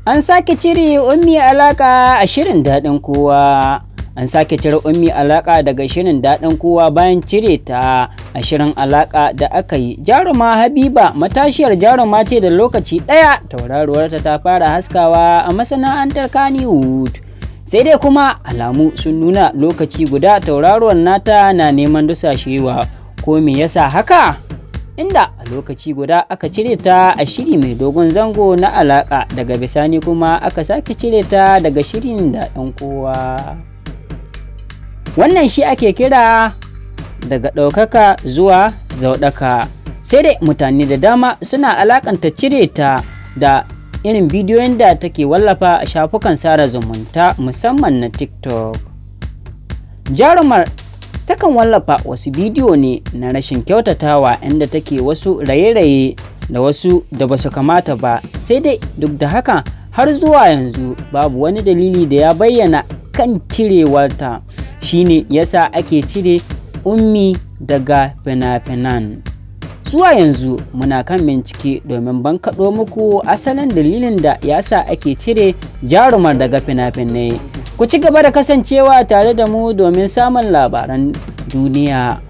An sake cire ummi alaka a shirin daɗin kowa. An sake cire ummi alaka daga shirin daɗin kowa bayan cire ta a shirin alaka da aka yi. Jaruma Habiba matashiyar jaruma ce da lokaci ɗaya tauraruwarta ta fara haskawa a masana'antar Kannywood. Sai dai kuma alamu sun nuna lokaci guda tauraruwar nata na neman dusashewa. Ko me yasa haka? inda a lokaci guda aka cire ta a shiri mai dogon zango na alaka daga bisani kuma aka sake cire ta daga shirin da ɗan kowa wannan shi ake kira daga ɗaukaka zuwa zauɗaka sai dai mutane da dama suna alakanta cire ta da irin bidiyoyin da take wallafa a shafukan sada zumunta musamman na tiktok jarumar takan wallafa wasu bidiyo ne na rashin kyautatawa inda take wasu raye-raye da wasu da basu kamata ba sai dai duk da haka har zuwa yanzu babu wani dalili da ya bayyana kan cirewarta shine yasa ake cire ummi daga fina-finan zuwa yanzu muna kan bincike domin bankaɗo muku asalin dalilin da yasa ake cire jarumar daga fina-finai ku ci gaba da kasancewa tare da mu domin samun labaran duniya